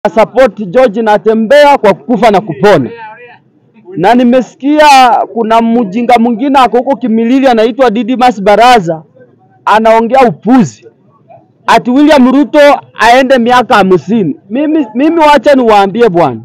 support George Natembeya kwa kufa na kupona, na nimesikia kuna mjinga mwingine ako huko Kimilili anaitwa Didimas Baraza anaongea upuzi ati William Ruto aende miaka hamsini. Mimi, mimi wacha niwaambie bwana,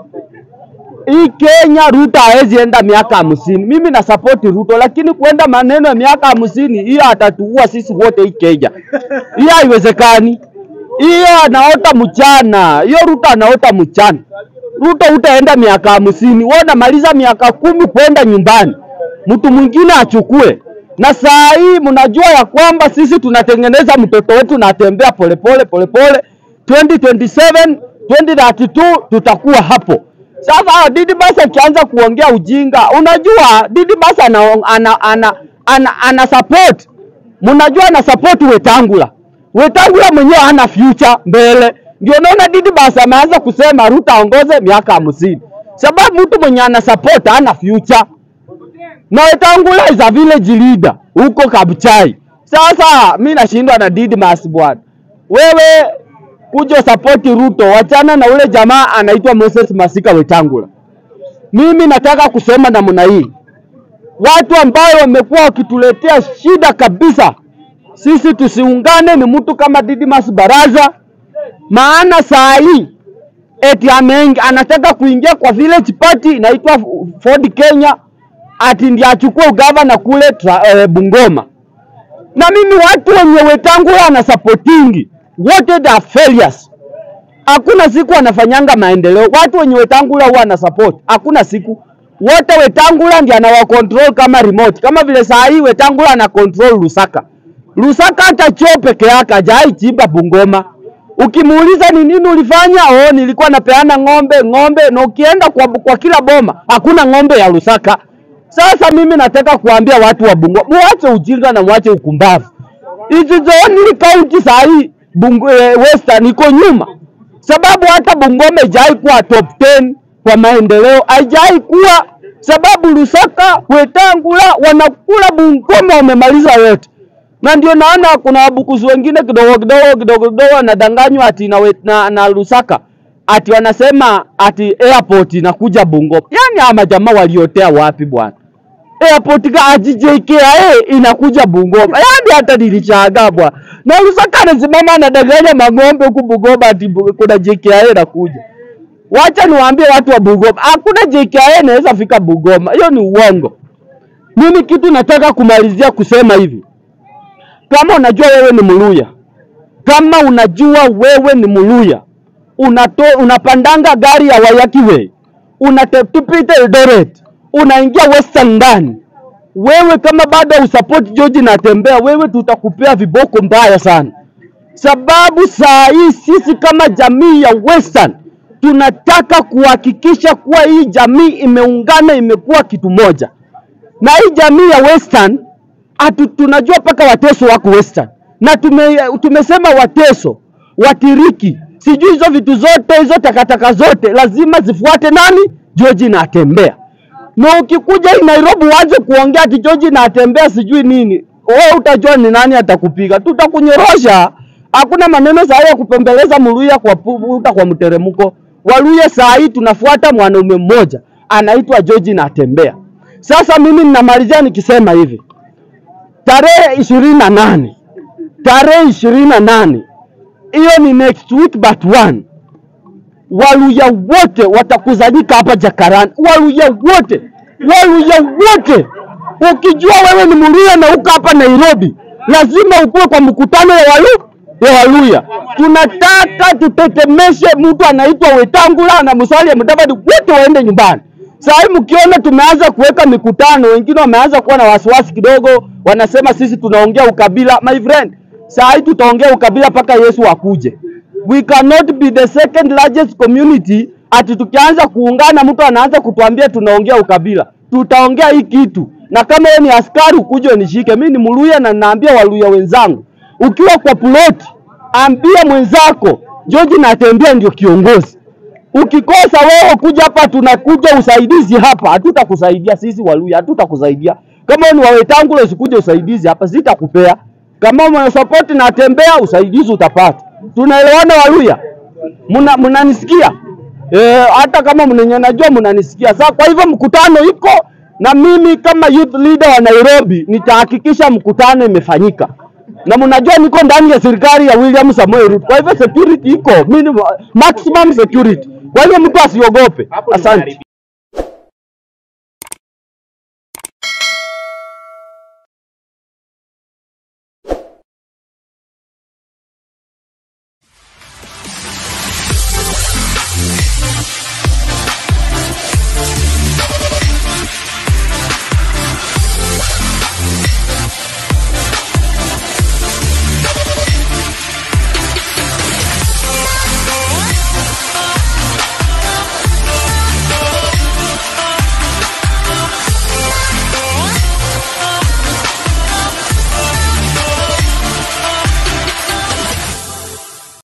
hii Kenya Ruto hawezi enda miaka hamsini. Mimi na support Ruto, lakini kuenda maneno ya miaka hamsini hiyo atatuua sisi wote hii Kenya. Hiyo haiwezekani. Hiyo anaota mchana, hiyo Ruto anaota mchana. Ruto utaenda miaka hamsini, wewe unamaliza miaka kumi kwenda nyumbani, mtu mwingine achukue. Na saa hii mnajua ya kwamba sisi tunatengeneza mtoto wetu natembea polepole polepole, 2027 2032 tutakuwa hapo. Sasa Didibas akianza kuongea ujinga, unajua Didibas ana, ana, ana, ana, ana support, mnajua ana support Wetangula. Wetangula mwenyewe hana future mbele, ndio naona Didibas ameanza kusema Ruto aongoze miaka hamsini, sababu mtu mwenye ana support hana future na Wetangula is a village leader huko Kabuchai. Sasa mi nashindwa na Didmas bwana, wewe kuja support Ruto, wachana na ule jamaa anaitwa Moses Masika Wetangula. Mimi nataka kusema namna hii, watu ambao wamekuwa wakituletea shida kabisa, sisi tusiungane ni mtu kama Didmas Baraza, maana saa hii eti ameingi, anataka kuingia kwa village party inaitwa Ford Kenya ati ndiye achukue ugavana kule tra, e, Bungoma. Na mimi watu wenye Wetangula ana supportingi wote they are failures. Hakuna siku wanafanyanga maendeleo. Watu wenye Wetangula huwa ana support, hakuna siku. Wote Wetangula ndiye anawa control kama remote, kama vile saa hii Wetangula ana control Lusaka. Lusaka hata choo peke yake hajai chimba Bungoma. Ukimuuliza ni nini ulifanya, oh, nilikuwa napeana ng'ombe ng'ombe, na ukienda kwa, kwa kila boma hakuna ng'ombe ya Lusaka. Sasa mimi nataka kuambia watu wa Bungoma, muache ujinga na muache ukumbavu. Hizi zoni kaunti saa hii Bungu, eh, Western iko nyuma, sababu hata Bungoma haijai kuwa top 10 kwa maendeleo, haijai kuwa sababu Lusaka, Wetangula wanakula Bungoma, wamemaliza yote na ndio naona kuna wabukuzi wengine kidogo kidogo kidogo kidogo wanadanganywa ati na, wet- na, na Lusaka ati wanasema ati airport inakuja Bungoma. Yani hawa majamaa waliotea wapi bwana? Airport ka ati JKIA inakuja Bungoma. Yani hata nilishangaa bwana. Na Lusaka anasimama anadanganya mang'ombe huku Bungoma ati bu- kuna JKIA inakuja. Wacha niwaambie watu wa Bungoma, hakuna JKIA inaweza fika Bungoma. Hiyo ni uongo. Mimi kitu nataka kumalizia kusema hivi kama unajua wewe ni Mluya, kama unajua wewe ni Mluya, unato, unapandanga gari ya Wayakiwe, unatupita Eldoret, unaingia Western ndani, wewe kama bado usupport George Natembeya, wewe tutakupea viboko mbaya sana, sababu saa hii sisi kama jamii ya Western tunataka kuhakikisha kuwa hii jamii imeungana, imekuwa kitu moja na hii jamii ya Western atu, tunajua mpaka Wateso wako Western na tume, tumesema Wateso, Watiriki, sijui hizo vitu zote hizo takataka zote lazima zifuate nani? George Natembeya. Na ukikuja hii Nairobi uanze kuongea ati George Natembeya sijui nini, wewe utajua ni nani atakupiga, tutakunyorosha. Hakuna maneno saa hii ya kupembeleza Mluya kwa puta kwa mteremko. Waluya saa hii tunafuata mwanaume mmoja anaitwa George Natembeya. Sasa mimi ninamalizia nikisema hivi, tarehe ishirini na nane tarehe ishirini na nane hiyo ni next week but one, Waluya wote watakusanyika hapa Jakarani, Waluya wote, Waluya wote. Ukijua wewe ni Mluya na uko hapa Nairobi, lazima ukuwe kwa mkutano ya Walu ya Waluya. Tunataka tutetemeshe mtu anaitwa Wetangula na Musalia Mudavadi, wote waende nyumbani. Saa hii mkiona tumeanza kuweka mikutano, wengine wameanza kuwa na wasiwasi kidogo, wanasema sisi tunaongea ukabila. My friend, saa hii tutaongea ukabila mpaka Yesu akuje. We cannot be the second largest community ati tukianza kuungana mtu anaanza kutuambia tunaongea ukabila. Tutaongea hii kitu, na kama wewe ni askari ukuje unishike. Mimi ni Mluya na naambia Waluya wenzangu, ukiwa kwa ploti, ambia mwenzako George Natembeya ndio kiongozi. Ukikosa wewe kuja hapa, tunakuja usaidizi hapa, hatutakusaidia sisi Waluya, hatutakusaidia. Kama wewe ni Wawetangula, usikuje usaidizi hapa, sitakupea. Kama mwana support Natembeya, usaidizi utapata. Tunaelewana Waluya? Muna mnanisikia? Eh, hata kama mnenye najua mnanisikia. Sasa kwa hivyo mkutano iko na mimi kama youth leader wa Nairobi nitahakikisha mkutano imefanyika. Na mnajua niko ndani ya serikali ya William Samoei Ruto. Kwa hivyo security iko minimum, maximum security. Kwa hivyo mtu asiogope. Asante.